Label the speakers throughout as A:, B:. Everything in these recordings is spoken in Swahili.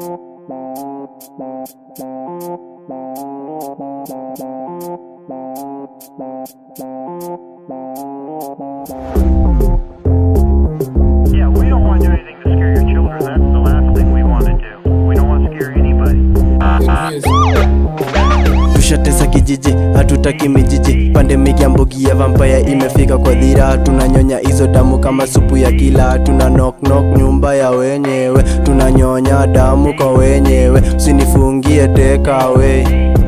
A: Yeah, we don't want to do anything to scare your children. That's the last thing we want to do. We don't want to scare anybody.
B: tushatesa kijiji hatutaki mijiji pandemik ya mbogi ya vampaya imefika kwa dhira tunanyonya hizo damu kama supu ya kila tuna knock knock nyumba ya wenyewe tunanyonya damu kwa wenyewe usinifungie tekawe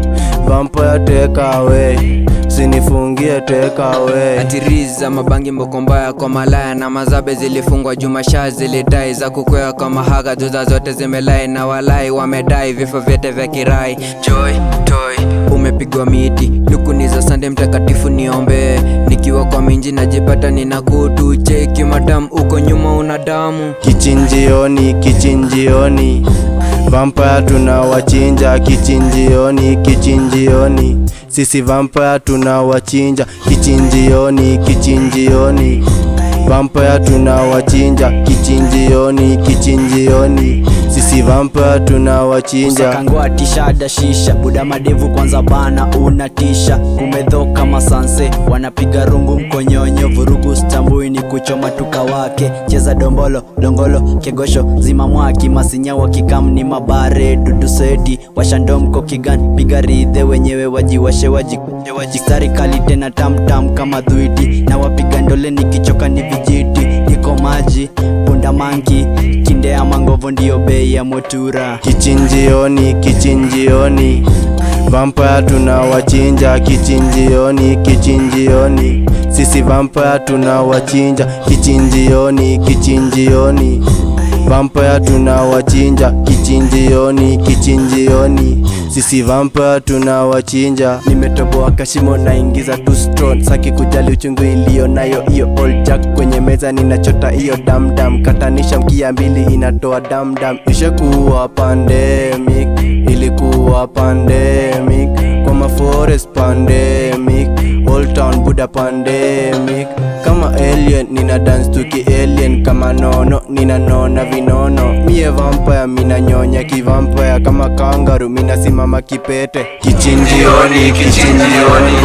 B: vampaya tekawe usinifungie tekawe
C: atiriza mabangi mbokombaya kwa malaya na mazabe zilifungwa jumashaa zilidai za kukwea kwa mahaga juza zote zimelai na walai wamedai vifo vyote vya kirai joy toy umepigwa miti lukuni za sande mtakatifu niombe nikiwa kwa minji najipata nina kutu cheki madam uko nyuma una damu
B: kichinjioni kichinjioni vampaya tunawachinja kichinjioni kichinjioni sisi vampaya tunawachinja kichinjioni kichinjioni vampaya tunawachinja kichinjioni kichinjioni sisi vampaya tunawachinja
D: Usakangwa tishada shisha buda madevu kwanza bana unatisha kumedhoka masanse wanapiga rungu mkonyonyo vurugu stambui ni kuchoma tuka wake cheza dombolo dongolo kegosho zima mwaki masinya wakikam ni mabare dudu seti washandomko kigan piga ridhe wenyewe wajiwashe waji wajistari kali tena tamtam kama dhuiti na wapiga ndole nikichoka ni vijiti niko maji punda manki kindea mangovo ndiyo bei ya motura
B: kichinjioni kichinjioni vampaya tunawachinja kichinjioni kichinjioni sisi vampaya tunawachinja kichinjioni kichinjioni vampaya tunawachinja kichinjioni kichinjioni sisi vampaya tunawachinja nimetoboa kashimo naingiza tu stone saki kujali uchungu iliyo nayo hiyo old jack kwenye meza ninachota hiyo damdam katanisha mkia mbili inatoa damdam ishakuwa pandemic ilikuwa pandemic kwa maforest pandemic old town buda pandemic kama alien nina dance tuki alien kama nono nina nona vinono mie vampire mina nyonya kivampire kama kangaru mina simama kipete kichinjioni kichinjioni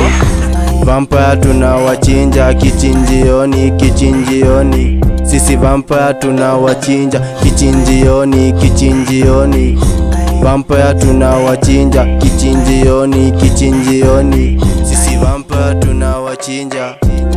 B: vampaya tunawachinja kichinjioni kichinjioni sisi vampaya tunawachinja kichinjioni kichinjioni vampaya tunawachinja kichinjioni kichinjioni sisi vampaya tunawachinja